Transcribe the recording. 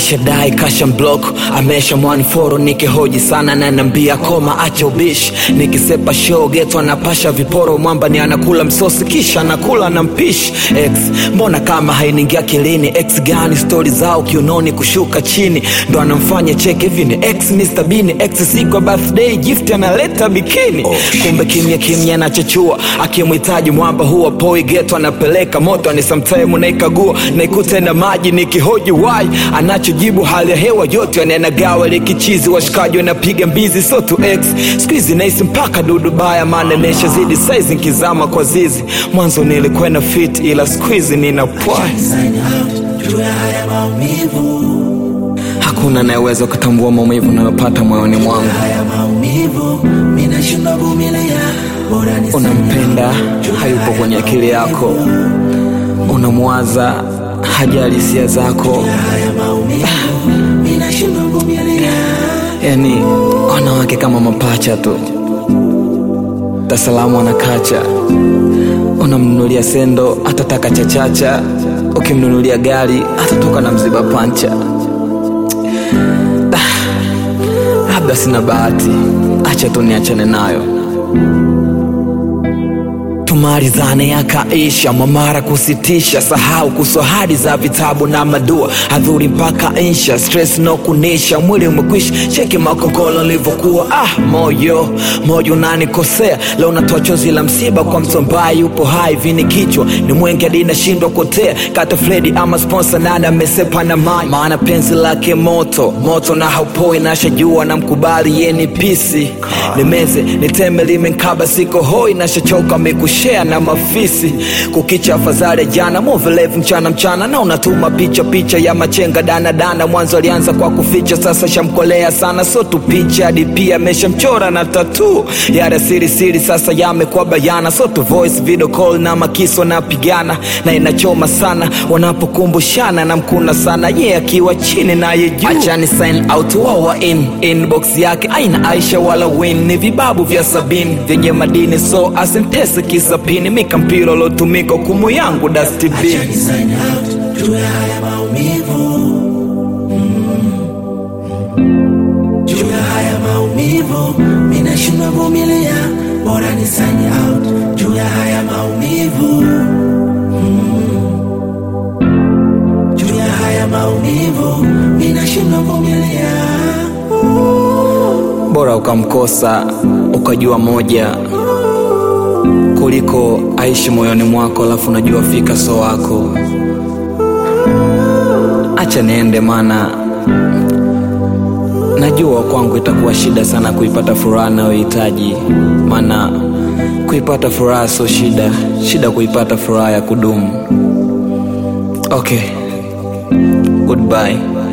alishadai kasha block amesha mwaniforo nikihoji sana na nambia koma acha ubishi nikisepa show geto anapasha viporo mwamba ni anakula msosi kisha anakula na mpishi x mbona kama hainingia kilini x gani stori zao kiunoni kushuka chini ndo anamfanya cheke hivi ni x Mr. Bean x siku ya birthday gift analeta bikini oh, kumbe kimya kimya anachachua akimhitaji mwamba huwa poi geto anapeleka moto ni sometime naikagua naikuta na maji nikihoji wai anachojibu hali ya hewa yote anenagawa likichizi washikaji wanapiga mbizi so to x skuizi naisi mpaka dudu baya maana imeshazidi saizi nkizama kwa zizi mwanzo nilikuwa na fit ila skuizi nina pwai Sign out juu ya haya maumivu, hakuna anayeweza kutambua maumivu nayopata moyoni mwangu haya maumivu, mimi nashindwa vumilia, bora ni sign unampenda out juu ya hayupo haya kwenye akili yako unamwaza hajali hisia zako haya maumivu, mimi nashindwa vumilia, yani wanawake kama mapacha tu tasalamu anakacha unamnunulia sendo atataka chachacha ukimnunulia gari atatoka na mziba pancha Ah, labda sina bahati acha tu niachane nayo tumalizane yakaisha mamara kusitisha sahau kuswahadi za vitabu na madua hadhuri mpaka insha stress no kunisha mwili umekwisha cheki makokolo livyokuwa ah moyo moyo unanikosea leo natoa chozi la msiba kwa mtu ambaye yupo hai vini kichwa ni mwenge hadi nashindwa kotea kata fredi ama sponsor nani amesepa na mai maana penzi lake moto moto na haupoi nashajua na mkubali yeni pisi nimeze niteme limenkaba siko hoi nashachoka mekushea na mafisi kukicha afadhali ya jana movelevu mchana mchana na unatuma picha picha ya machenga dana dana mwanzo alianza kwa kuficha sasa shamkolea sana so tu picha hadi pia ameshamchora na tatu yara siri siri sasa yamekuwa bayana so tu voice video call na makiso napigana na inachoma sana wanapokumbushana na mkuna sana ye yeah, akiwa chini naye juu achani sign out wawa in inbox yake aina aisha wala win ni vibabu vya sabini vyenye madini so asintese kisapini mikampiro lotumika kumu yangu dastibin acha ni sign out juu ya haya maumivu, Mm. juu ya haya maumivu, mimi nashindwa vumilia, bora ni sign out juu ya haya maumivu, Mm. juu ya haya maumivu, mimi nashindwa vumilia. bora ukamkosa ukajua moja kuliko aishi moyoni mwako alafu unajua fika so wako acha niende mana najua kwangu itakuwa shida sana kuipata furaha nayohitaji maana kuipata furaha sio shida shida kuipata furaha ya kudumu okay goodbye